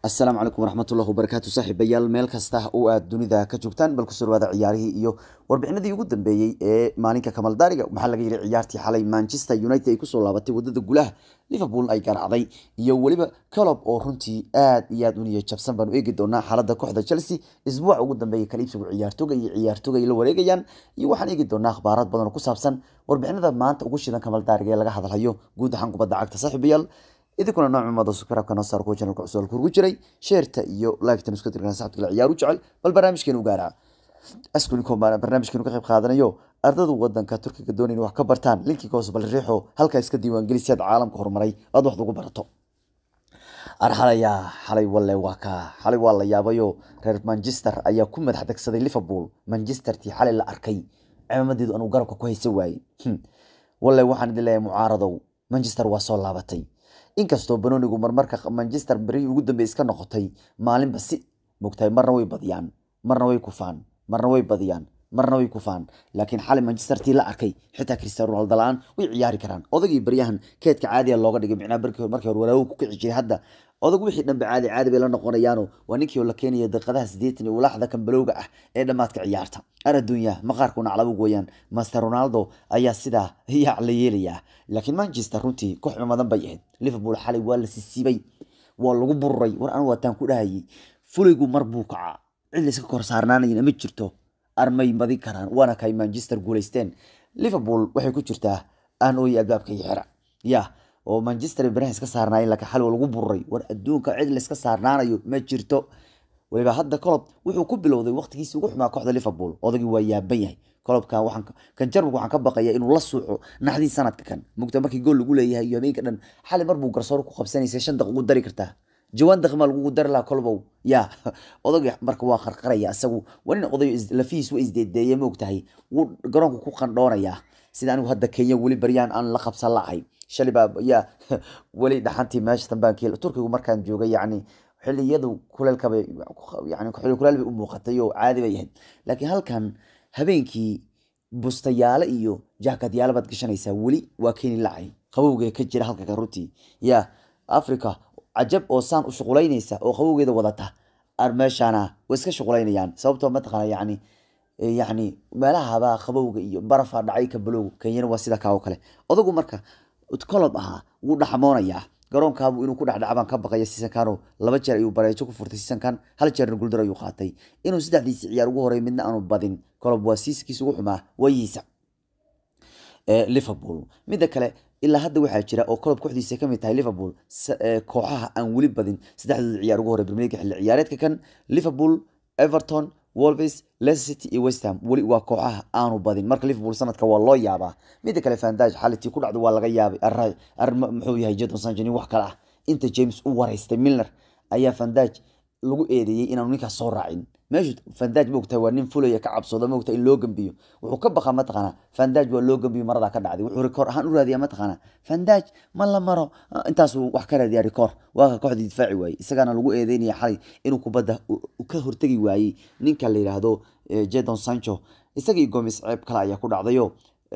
asalaamu calaykum waraxmatullahi wabarakaatu saaxiibayaal meel kasta oo aad dunida ka joogtaan bal kusoo dhawaada ciyaarihii iyo warbixinadii ugu dambeeyey ee maalinka kamaldaariga waxaa laga yidhi ciyaartii xalay manchester united ay kusoo laabatay wadada gulaha liverpool ay garaacday iyo weliba colob oo runtii aad iyo aad u niya jabsan baanu eegi doonaa xaaladda kooxda chelsea isbuuca ugu dambeeya kala iibsigu ciyaartooga iyo ciyaartooga ay la wareegayaan iyo waxaan eegi doonaa akhbaaraad badan oo ku saabsan warbixinada maanta ugu shidan kamaldaariga ee laga hadalhayo guud ahaan kubadda cagta saaxiibayaal idinkuna nooc cumada subscribe noo saar kuwa channelka cusub kuugu jiray sheerta iyo like-tan isku dirkan saxabta kale ciyaar u jecel bal barnaamijkeenu gaara askuniko barnaamijkeenu ka qayb qaadanayo ardada wadanka turkiga doonayna wax ka bartaan linkiga hoose bal riixo halkaa iska diiwaangeli si aad caalamka horumaray aad wax ugu barato arxalaya xalay walle waa ka xalay waa la yaabayo reer manchester ayaa ku madax degsaday liverpool manchester tii xalay la arkay cimaamadeedu anuu garabka ku haysa waayey walle waxaan idin leeyahay mucaaradow manchester waa soo laabatay inkastoo banonigu marmarka manchester berihii ugu dambey iska noqotay maalinba si mogtahay marna way badiyaan marna way kufaan marna way badiyaan marna way kufaan laakiin xalay manchester tii la arkay xitaa cristiano ronaldo la-aan way ciyaari karaan odagii baryahan keedka caadiya looga dhigay micnaa markii markii hore walaawo ku kici jiray hadda odag wixii dhanbe caadi caadi bay la noqonayaano waa ninkii oo la keenaya daqiiqadaha siddeetan iyo ulaaxda kambalowga ah ee dhammaadka ciyaarta ar adduunya maqaarkuna calabug weeyaan master ronaldo ayaa sidaa yaac la yeelayaa laakiin manchester runtii koox cumadan bay ahayd liverpool xalay waa la sisiibay waa lagu bururay war anigu waataan ku dhahayay fulaygu mar buu kacaa cid layska kor saarnaanayna ma jirto armay badin karaan waana kay manchester guulaysteen liverpool waxay ku jirtaa aan ooyi albaabka iyo xera ya oo manchester baraha iska saarnaayeen laakiin xal lagu bururay war adduunka cid layska saarnaanayo ma jirto waliba hadda colob wuxuu ku bilowday waqtigiisii ugu xumaa kooxda liverpool odagii waa yaaban yahay colobkan waxaan kan jarmalka waxaan ka baqaya inuu la suuxo naxdii sanadka kan mugta markii gool lagu leeyahay iyo habeenka dhan xali mar buu garsoor ku qabsanaysay shan daq ugu dari kartaa jawaan daqmaa lagugu dari lahaa colobow ya odagii marka waa qarqaraya isagu waa nin odayo lafihiis waa isdeedeeye moogtahay wuu garoonka ku qandhoonayaa sida anigu hadda kenya weli baryaan aan la qabsan lahay shalay baa yaa weli dhaxantii meesha tambaan keel turkigu markaan joogay yacni xilliyadu kuleelkabay yani xilli kuleel bay u muuqatay oo caadi bay ahayd laakiin halkan habeenkii bustayaale iyo jaakadyaale baad gashanaysaa weli waa keeni lacay qabowgee ka jira halka ka runtii ya africa cajab oo saan u shuqulaynaysa oo qabowgeeda wadata meeshaana way iska shuqulaynayaan sababtoo mataqaana yani yani meelahabaa qabowga iyo barafa dhacay kabalowga kenyana waa sida kaa oo kale odagu marka colob ahaa wuu dhaxmoonayaa garoonkaabu inuu ku dhexdhaca baan ka baqaya seasonkan laba jeer ayuu bareejo ku furtay seasonkan hal jeerna guuldar ayuu qaatay inuu saddexdiisi ciyaar ugu horey midna aanu badin colob waa siiskiisa ugu xumaa waayihiisa liverpool midda kale ilaa hadda waxaa jira oo colob kooxdiisa kamid tahay liverpool kooxaha aan weli badin saddexdooda ciyaar ugu horey premier xilli ciyaareedka kan liverpool everton wolves leicester city iyo west ham weli waa kooxaha aanu badin marka liverpool sanadka waa loo yaabaa midda kale fandaj xalitii ku dhacdo waa laga yaabay muxuu yahay jadon sanjani wax kale ah inta james u wareystay milner ayaa fandaj lagu eedeeyey inaanu ninkaas soo raacin meeshu fandaj moogtahay waa nin fulaya ka cabsooda moogta in loo gambiyo wuxuu ka baqa mataqaana fandaj waa loo gambiyo maradaa ka dhacday wuxuu rikoor ahaan u raadiyaa mataqaana fandaj ma la maro intaasuu wax ka raadiyaa rikoor waa ka kooxdii difaaci waayey isagaana lagu eedeynaya xalay inuu kubadda ka hortegi waayey ninka la yidhaahdo jadon sancho isagii gomis ceeb kale ayaa ku dhacdayo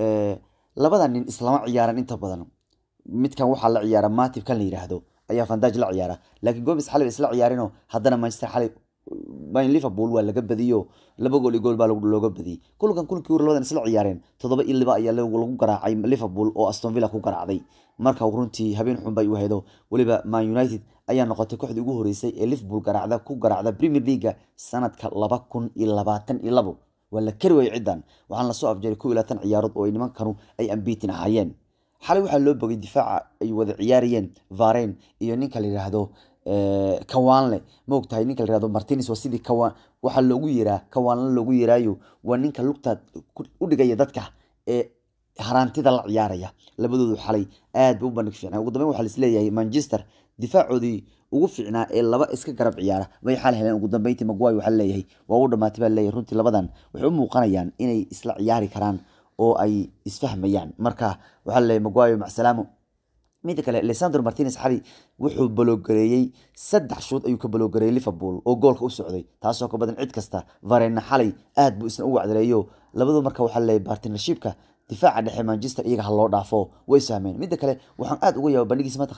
labada nin islama ciyaaran inta badan midkan waxaa la ciyaara matib kan la yidhaahdo ayaa fandaj la ciyaara laakiin gomis xalay ba isla ciyaarino haddana manchester xalay liverpool waa laga badiyo laba gool iyo gool baa looga badiyey kulkan kulkii hore labadan isla ciyaareen toddoba iyo liba ayaa lagu garaacay liverpool oo aston villa ku garaacday marka runtii habeen xun bay u hedo weliba man united ayaa noqotay kooxdii ugu horeysay ee liverpool garaacda ku garaacda premier leaga sanadka laba kun iyo labaatan iyo labo waa la kari waayey ciddan waxaan lasoo afjaray kow iyo labaatan ciyaarood oo nimankanu ay ambiitin ahaayeen xalay waxaa loo bogay difaaca ay wada ciyaarayeen varen iyo ninka la yidhaahdo kawaanle maogtahay ninka la yihahdo martines waa sidii kawaan waxaa loogu yeraa kawaanle loogu yeraayo waa ninka lugta u dhigaya dadka ee haraantida la ciyaaraya labadoodu xalay aad ba u bandhig fiicnaa ugu dambeyn waxaa laisleeyahay manchester difaacoodii ugu fiicnaa ee laba iska garab ciyaara bay xal heleen ugu dambeyntii magway waxaa leeyahay waa u dhamaatay baa leeyahay runtii labadan waxay u muuqanayaan inay isla ciyaari karaan oo ay isfahmayaan marka waxaa leeyahay magwayo macsalaamo midda kale lesandro martinez xali wuxuu baloogareeyey saddex shuud ayuu ka baloogareeyey liverpool oo goolka u socday taasoo ka badan cid kasta varena xalay aad buu isna u wacdareeyo labadu marka waxaa leeyahay bartnershipka difaaca dhexe manchester iyaga ha loo dhaafo way sahmeen midda kale waxaan aad uga yaaba bandhigiisa mataqaanaa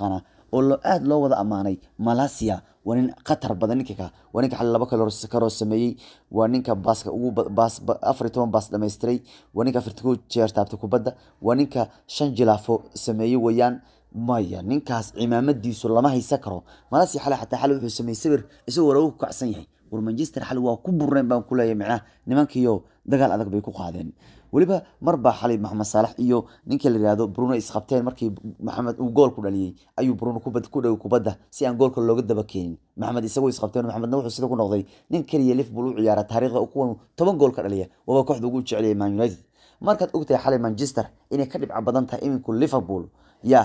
oo lo aada loo wada ammaanay malasia waa nin khatar badan ninka ka waa ninka xali laba karoo sameeyey waa ninka baaska ugu baas afar iyo toban baas dhamaystiray waa ninka afarti ku jeer taabtay kubadda waa ninka shan jilaafo sameeyey weeyaan maya ninkaas cimaamadiisu lama haysan karo malasia xali xataa xali wuxuu sameeyey sawir isagoo waragu ku kacsan yahay war manchester xali waa ku burneen baan ku leeyahay macnaha nimankiiyo dagaal adag bay ku qaadeen weliba mar baa xalay maxamed saalax iyo ninkii la yihahdo bruno isqabteen markii maxamed uu gool ku dhaliyey ayuu bruno kubad ku dhaway kubadda si aan goolka looga daba keenin maxamed isagoo isqabteen maxamedna wuxuu sida ku noqday nin keliya liverpool u ciyaara taariikhda kuwan toban gool ka dhaliya waaba kooxda ugu jeceliyay man united markaad ogtahay xalay manchester inay ka dhibca badan tahay iminku liverpool yaa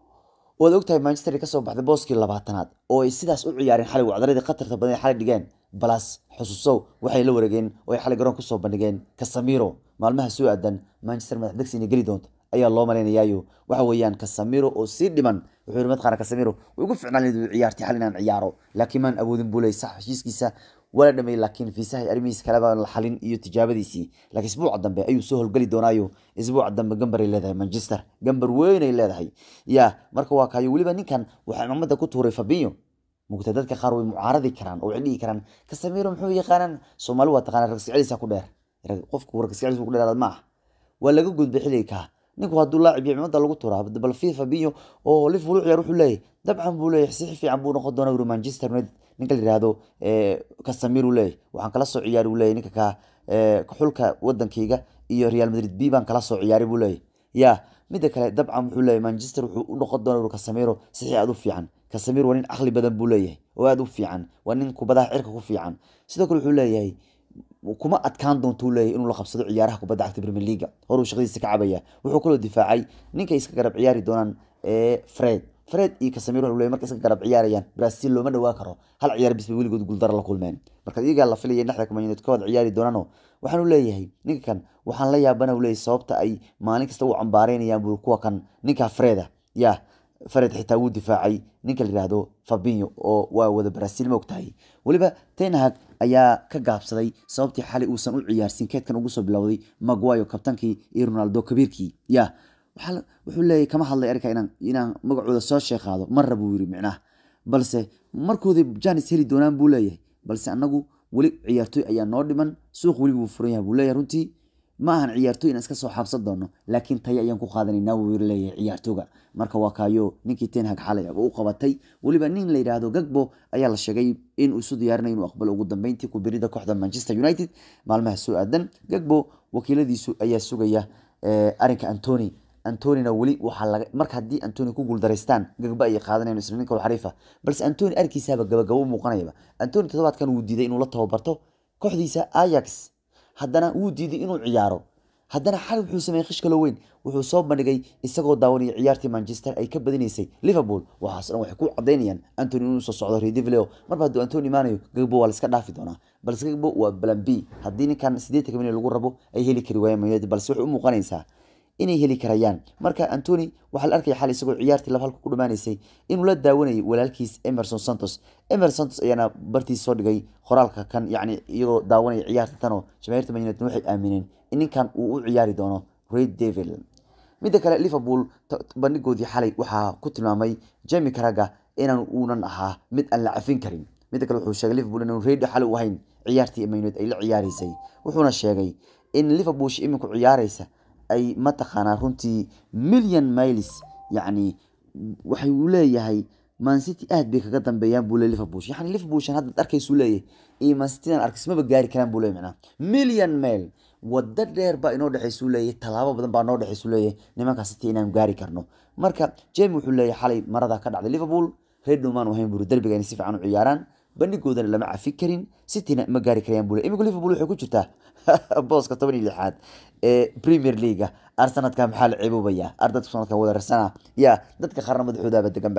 waad ogtahay manchester kasoo baxday booskii labaatanaad oo ay sidaas u ciyaareen xalay wacdaradii khatarta badan xalay dhigeen balas xusuusow waxay la wareegeen oo ay xalay garoon kusoo bandhigeen casamiro maalmaha soo aadan manchester madax degsi inay geli doonto ayaa loo malaynayaayo waxa weeyaan casamiro oo sii dhiman wuxuu yiri madqaana casamiro way ugu ficnaan leedu ciyaartay xal inaan ciyaaro laakiin maan awoodin buu leeyay sax heshiiskiisa wala dhamay laakiin fiisaha arrimihiis kaleba la xalin iyo tijaabadiisii laakiin isbuuca dambe ayuu soo howlgeli doonaayo isbuuca dambe gambaray leedahay manchester gambar weynay leedahay ya marka waa kaayo weliba ninkan waxaa cimaamada ku tuuray fabinho mugta dadka qaar way mucaaradi karaan oo waxay dhihi karaan casamiro muxuu yaqaanaan soomaali waa taqaanaa ragsiceliisa ku dheer qofku ragsiceliisa ku dheeraad ma ah waa laga gudbay xilliga ninku hadduu laacib iyo cimada lagu turaa bal fi fabinho oo liverpool u ciyaar wuxuu leeyahay dabcan buu leeyahay si fiican buu noqon doonaa uri manchester united ninka la yihahdo casamir uu leeyahay waxaan kala soo ciyaari uu leeyahay ninka ka xulka wadankayga iyo real madrid b baan kala soo ciyaaray buu leeyahay ya midda kale dabcan wuxuu leeyahay manchester wuxuu u noqon doonaa uri casamiro sixii aad u fiican casamir waa nin caqli badan buu leeyahay oo aada u fiican waa nin kubadaha cirka ku fiican sidoo kale wuxuu leeyahay kuma adkaan doonto uu leeyahay inuu la qabsado ciyaaraha kubadda cagta premier leaga horuu shaqadiisa ka cabaya wuxuu kaloo difaacay ninkay iska garab ciyaari doonaan fred fred iyo casamiro wuxuu leeyahay markay iska garab ciyaarayaan brazil looma dhawaa karo hal ciyaar bis bay weligood guuldaro la kulmeen marka iyagaa la filaya dhexda Man United ka wada ciyaari doonaano waxaanu leeyahay ninka kan waxaan la yaabana uu leeyahay sababta ay maalin kasta u cambaareynayaan buu kuwa kan ninka freda ya fared xitaa wuu difaacay ninka la yihahdo fabinho oo waa wada brazil ma ogtahay weliba tenhag ayaa ka gaabsaday sababtii xalay uusan u ciyaarsin keedkan ugu soo bilowday maguayo kabtankii iyo ronaldo kabiirkii ya wuxuu leeyahy kama hadlay arrinka inaan inaan magacooda soo sheeqaado marra buu yiri micnaha balse markoodii janis heli doonaan buu leeyahay balse annagu weli ciyaartooy ayaa noo dhiman suuq weli buu furan yahay buu leeyahay runtii ma ahan ciyaartooy inaan iska soo xabsan doono laakiin tayo ayaan ku qaadanaynaa wuu yiri leeyahay ciyaartooga marka waa kaayo ninkii tenhag xalay u qabatay weliba nin la yidhaahdo gagbo ayaa la sheegay in uu isu diyaarinayo inuu aqbalo ugu dambeyntii ku birida kooxda manchester united maalmaha soo aadan gagbo wakiiladiisu ayaa sugaya arrinka antony antonina weli waxaa laga marka haddii antony ku guuldaraystaan gagba ayay qaadanayaan isla ninka xariifa balse antony arkiisaaba gabagabo u muuqanayaba antony toddobaadkan wuu diiday inuu la tababarto kooxdiisa ayax haddana wuu diiday inuu ciyaaro haddana xal wuxuu sameeyey khish kalo weyn wuxuu soo bandhigay isagoo daawanaya ciyaartii manchester ay ka badinaysay liverpool waxaas dhan waxay ku cadaynayaan antony inuu soo socdo redivleo marba hadduu antony imaanayo gagbo waa laiska dhaafi doonaa balse gagbo waa balan b haddii ninkan siddeetanka milyan lagu rabo ay heli kari waayaan man balse waxay u muuqanaysaa inay heli karayaan marka antony waxaa la arkaya xal isagoo ciyaartii laba halka ku dhammaanaysay inuu la daawanayay walaalkiis emerson santos emerson santos ayaana bartiis soo dhigay qoraalka kan yacni iyagoo daawanaya ciyaarta tanoo jamaahiirta man united waxay aamineen in ninkan uu u ciyaari doono red devil midda kale liverpool bandhigoodii xalay waxaa ku tilmaamay jemi karaga inaan uunan ahaa mid aan la cafin karin midda kale wuxuu sheegay liverpool inaan reedi xalay u ahayn ciyaartii man united ay la ciyaaraysay wuxuuna sheegay in liverpool iminku ciyaaraysa ay mataqaanaa runtii million miles yacni waxay uu leeyahay mancity aad bay kaga dambeeyaan buu le liverpool yani liverpool shan haddaad arkaysuu leeyahay iyo mancityan arkismaba gaari karaan buu leeyahy macnaha million mail waddo dheer baa inoo dhexaysuu leeyahay tallaabo badan baa noo dhexaysuu leeyahay nimanka city inaan gaari karno marka jemi wuxuu leeyahay xalay marada ka dhacday liverpool reer dhumaan ahayn buri derbiga inay si fiican u ciyaaraan bandhigoodana lama cafi karin cityna ma gaari karayaan buu le imika liverpool waxay ku jirtaa booska toban iyo lixaad ee premier leaga arsenadka maxaa la ceeboobaya ardadka sanadkan wada rarsana ya dadka qaarna madaxoodaaba deganba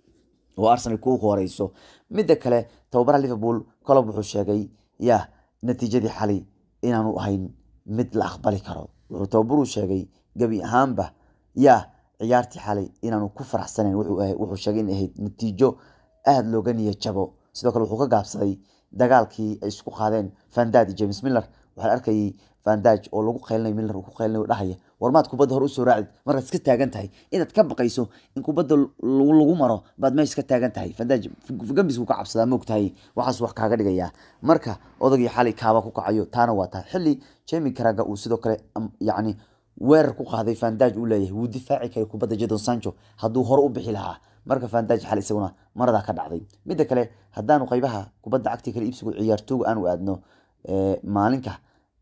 oo arsenal ku horeyso midda kale tababaraha liverpool colob wuxuu sheegay ya natiijadii xalay inaanu ahayn mid la aqbali karo wuxuu tababaruu sheegay gebi ahaanba ya ciyaartii xalay inaanu ku faraxsanayn wuxuu sheegay in ahayd natiijo aada looga niya jabo sidoo kale wuxuu ka gaabsaday dagaalkii ay isku qaadeen fandad iyo james miller waxaa arkayay vandaj oo lagu qaylinayo miller uu ku qaylinayo dhahaya warmaad kubadda hore usoo raacid markaad iska taagan tahay inaad ka baqayso in kubadda lagu maro baad meesha ka taagan tahay vandaj gambisku ka cabsadaa moog tahay waxaas wax kaaga dhigayaa marka odagii xalay kaaba ku kacayo taana waa taa xilli jemi karaga uu sidoo kale yacni weerar ku qaaday vandaj uu leeyahay wuu difaaci karay kubadda jadon sancho hadduu hore u bixi lahaa marka vandaj xal isaguna maradaa ka dhacday midda kale haddaanu qaybaha kubadda cagti kale iibsigu ciyaartooga aanu aadno maalinka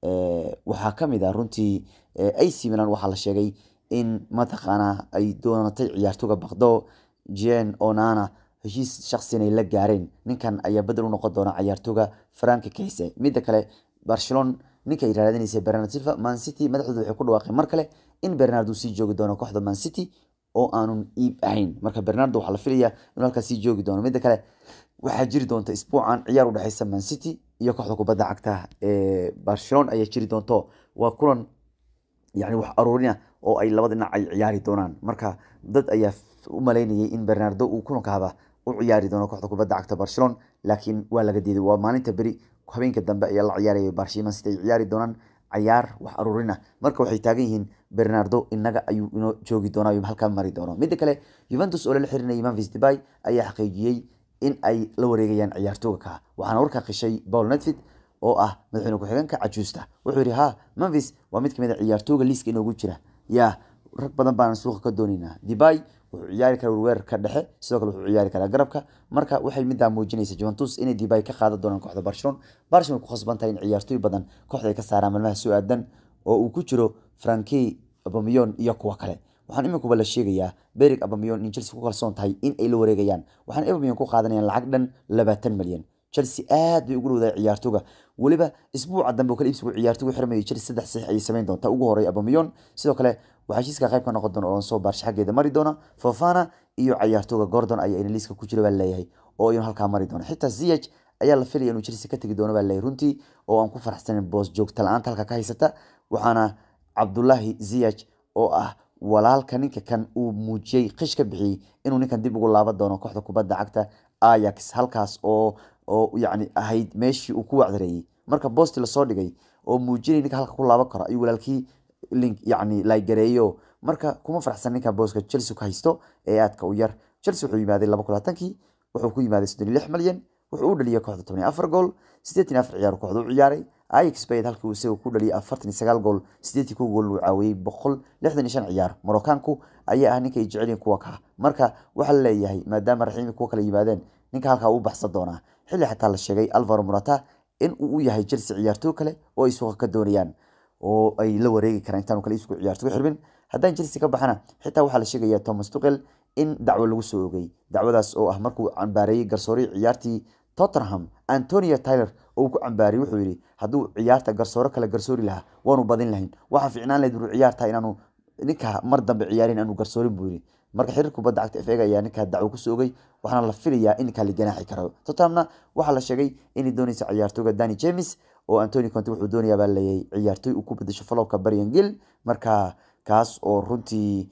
waxaa ka mid ah runtii ac milan waxaa la sheegay in mataqaanaa ay doonatay ciyaartooga bakdo jen onana heshiis shaksina ay la gaareen ninkan ayaa bedel u noqon doona ciyaartooga franki kayse midda kale barcelona ninka ay raadinaysa bernard silva man city madaxdooda waxay ku dhawaaqeen mar kale in bernard uu sii joogi doono kooxda man city oo aanun iib ahayn marka bernardo waxaa la filayaa inuu halkaas sii joogi doono midda kale waxaa jiri doonta isbuucan ciyaar u dhexeysa man city iyo kooxda kubadda cagta ee barcelona ayaa jiri doonto waa kulan yani wax aruurina oo ay labada dhinac ay ciyaari doonaan marka dad ayaa u malaynayay in bernardo uu kulankaaba u ciyaari doono kooxda kubadda cagta barcelona laakiin waa laga diiday waa maalinta beri habeenka dambe ayaa la ciyaaraya barcelona sida ay ciyaari doonaan cayaar wax aruurina marka waxay taagan yihiin bernardo inaga ayuu inoo joogi doona ayuu halkaa mari doono midda kale juventus oo lala xirinayay memphis debay ayaa xaqiijiyey in ay la wareegayaan ciyaartooga ka waxaana warkaa qishay paul netfit oo ah madaxweyne ku-xigeenka cajuusta wuxuu yidhi ha memphis waa mid kamid a ciyaartooga liiska inoogu jira yaa rag badan baan suuqa ka doonaynaa debay wuxuu ciyaari karaa weerarka dhexe sidoo kale wuxuu ciyaari karaa garabka marka waxay midaa muujinaysa juventus inay debay ka qaadan doonaan kooxda barcelona barcelona ku khasban tahay in ciyaartooy badan kooxda ay ka saaraan maalmaha soo aadan oo uu ku jiro franki abamiyon iyo kuwa kale waxaan iminkuba la sheegayaa berig abamiyon in chelsea ku kalsoon tahay in ay la wareegayaan waxaan abamiyon ku qaadanayaan lacag dhan labaatan malyan chelsea aad bay ugu dhowdahay ciyaartooga weliba isbuuca dambe oo kale iibsigu ciyaartoogu xirmayay chelsea saddex sax ayay samayn doontaa ugu horey abamiyon sidoo kale waxaa heshiiska qayb ka noqon doona oo soo baarsha xaggeeda mari doona fofana iyo ciyaartooga gordon ayaa ina liiska ku jira baa leeyahay oo iyanu halkaa mari doona xitaa ziyech ayaa la filaya inuu chelsea ka tegi doono baa leeyahay runtii oo aan ku faraxsanin boos joogta la-aanta halka ka haysata waxaana cabdullaahi ziyech oo ah walaalka ninka kan uu muujiyey qish ka bixiyey inuu ninkan dib ugu laaban doono kooxda kubadda cagta ayax halkaas oo oo yacni ahayd meeshii uu ku wacdareeyey marka boosti lasoo dhigay oo muujinay ninka halka ku laaban karo ayuu walaalkii link yacni laygareeyo marka kuma faraxsan ninka booska chelsea ka haysto ee aadka u yar chelsea wuxuu yimaaday laba kulaatankii wuxuu ku yimaaday soddon iyo lix malyan wuxuu u dhaliyay kooxda toban iyo afar gool siddeetan iyo afar ciyaar kooxda u ciyaaray ajax bay halkii uu isaga ku dhaliyay afartan iyo sagaal gool siddeetii kow gool uu caawiyey boqol lixdan iyo shan ciyaar maroccaanku ayaa ah ninka ay jecel yihiin kuwa ka marka waxaa la leeyahay maadaama raxiimi kuwa kale yimaadeen ninka halkaa uu baxsan doonaa xilli xataa la sheegay alvaro murata in uu u yahay chelsea ciyaartoo kale oo ay suuqa ka doonayaan oo ay la wareegi karaan intaanu kale isku ciyaartooga xirbin haddaan chelsea ka baxana xitaa waxaa la sheegaya thomas tuchel in dacwo lagu soo ogay dacwadaas oo ah markuu cambaareeyey garsoorii ciyaartii tottenham antonio tyler oo uu ku cambaariyey wuxuu yidhi hadduu ciyaarta garsooro kale garsoori lahaa waanu badin lahayn waxaa fiicnaan lahayd uu ciyaarta inaanu ninka mar dambe ciyaarin aanu garsoorin buu yidhi marka xiriir kubadda cagta FA ayaa ninka dacwo ku soo ogay waxaana la filayaa in ninka la ganaaxi karo Tottenhamna waxaa la sheegay inay doonayso ciyaartooyga Danny James oo Antonio Conte wuxuu doonayaa baa leeyahay ciyaartooy uu ku bedesho falowka Brian Gill marka kaas oo runtii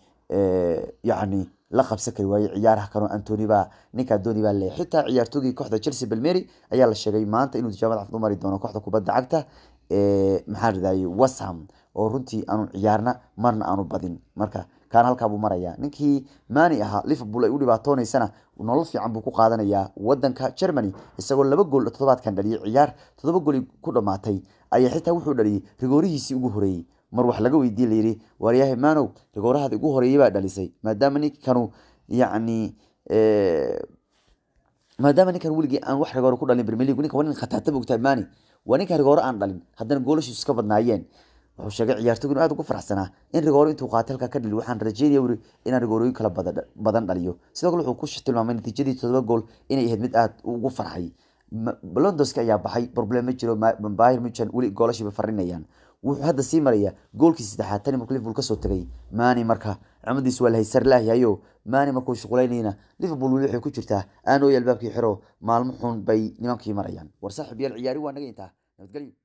yacni la qabsan kari waayey ciyaaraha kano Anthony baa ninka dooni baa leeyahay xitaa ciyaartoygii kooxda Chelsea Palmieri ayaa la sheegay maanta inuu tijaabada cafimad mari doono kooxda kubadda cagta ee maxaa radayay West Ham oo runtii aanu ciyaarna marna aanu badin marka kaan halkaa buu marayaa ninkii maani ahaa liverpool ay u dhibaatoonaysana nolol fiican buu ku qaadanayaa wadanka germany isagoo laba gool toddobaadkan dhaliyay ciyaar toddoba gooli ku dhammaatay ayaa xitaa wuxuu dhaliyay rigoorihiisii ugu horeeyey mar wax laga weydiiyey layidhi waaryahay maanow rigoorahaadi ugu horeeyey baa dhalisay maadaama ninkanu yacni maadaama ninkan weligii aan wax rigooro ku dhalin premier league ninka waa nin khataata bogtaa maani waa ninka rigooro aan dhalin haddana goolashiisu iska badnaayeen wuxuu sheegay ciyaartoygu inuu aad ugu faraxsanaa in rigooro intuu qaatay halkaa ka dhili waxaan rajeynaya wuri inaan rigoorooyin kala badan dhaliyo sidoo kale wuxuu ku tilmaamay natiijadii toddoba gool inay ahayd mid aad ugu farxay londonski ayaa baxay problem ma jiro bayr muchan weli goolashiiba farinayaan wuxuu hadda sii marayaa goolkii saddexaad tani markuu liverpool kasoo tagay maani marka cimadiisu waa lahaysar laayahayo maani markuu shuqulaynayna liverpool weli waxay ku jirtaa aanooy albaabkii xiro maalmo xun bay nimankii marayaan war saaxiib yaal ciyaari waa naga intaa nabadgelyo